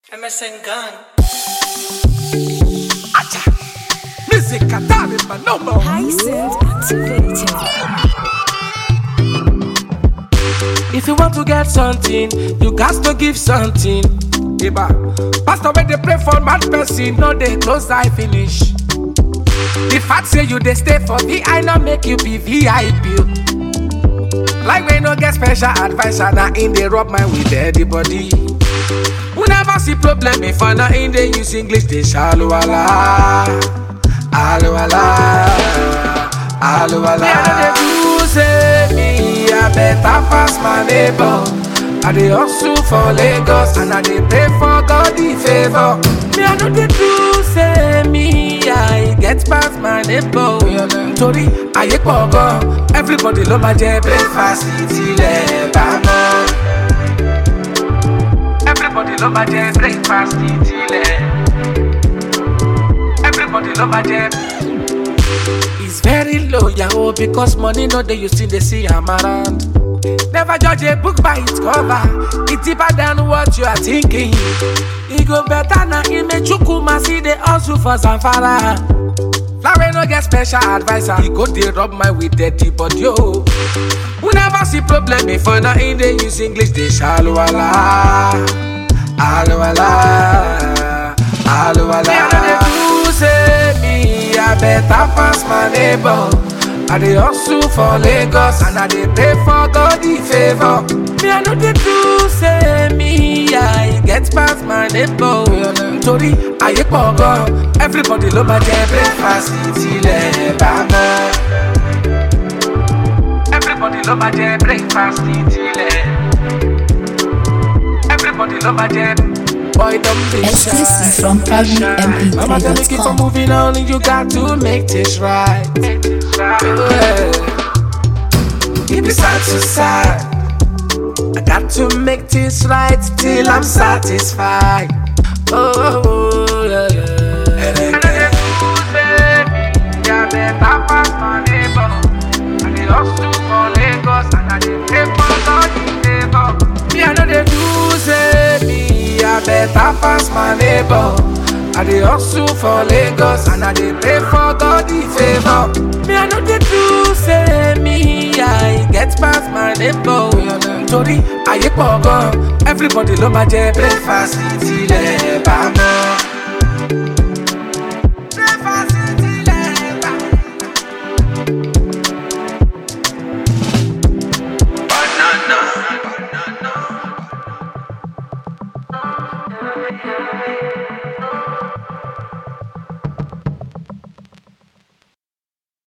MSN Gun. Music Atari Manobo. Hyacinth activated. If you want to get something, you got to give something. Eba. Pastor, when they pray for mad person, no they close eye finish. The fact say you they stay for VI, not make you be VIP. Like we no get special advisor, now in they rub my with everybody. We never see problem before, now in they use English, they shallow ala. Alo ala. Alo ala. Me, I know they do say me, I better pass my neighbor. I dey hustle for Lagos and I dey pray for God the favor. Me, I know they do say me, I get past my neighbor. Nítorí ayé pọ̀ gan, everybody ló máa jẹ breakfast tilẹ̀ bá mọ́. Everybody ló máa jẹ breakfast tilẹ̀. Everybody ló máa jẹ. It's very low, yahoo, because money no dey you still dey see am around. Never judge a book by its cover. It's deeper than what you are thinking. E go better na Imechukwu see the hustle for Zamfara. Flower no get special advisor. He go dey rub my with dirty body oh. We never see problem before now in dey use English dey shallow ala. Alo ala. Alo ala. Me I no dey do say me I better pass my neighbor. I dey hustle for Lagos and I dey pray for God the favor. Me I no dey do say me I get past my neighbor. Nítorí ayé pọ̀ gan, everybody ló máa jẹ breakfast tilẹ̀ bá mọ́. Everybody ló máa jẹ breakfast tilẹ̀. Everybody ló máa jẹ. Boy, don't be Exclusive shy. from Mama tell me keep on ProgramMP3.com. moving on, you got to make this right. Yeah. Keep it side to side. I got to make this right till I'm satisfied. Oh, yeah, yeah. And then get yeah, better pass my neighbor. I dey hustle for Lagos and I dey pray for God the favor. Me, I know they do say me, I better pass my neighbor. I dey hustle for Lagos and I dey pray for God the favor. Me, I know they do say me, I get past my neighbor. Nítorí ayé pọ̀ gan, everybody ló máa jẹ breakfast tilẹ̀ bá mọ́. Breakfast tilẹ̀ bá mọ́. Banana.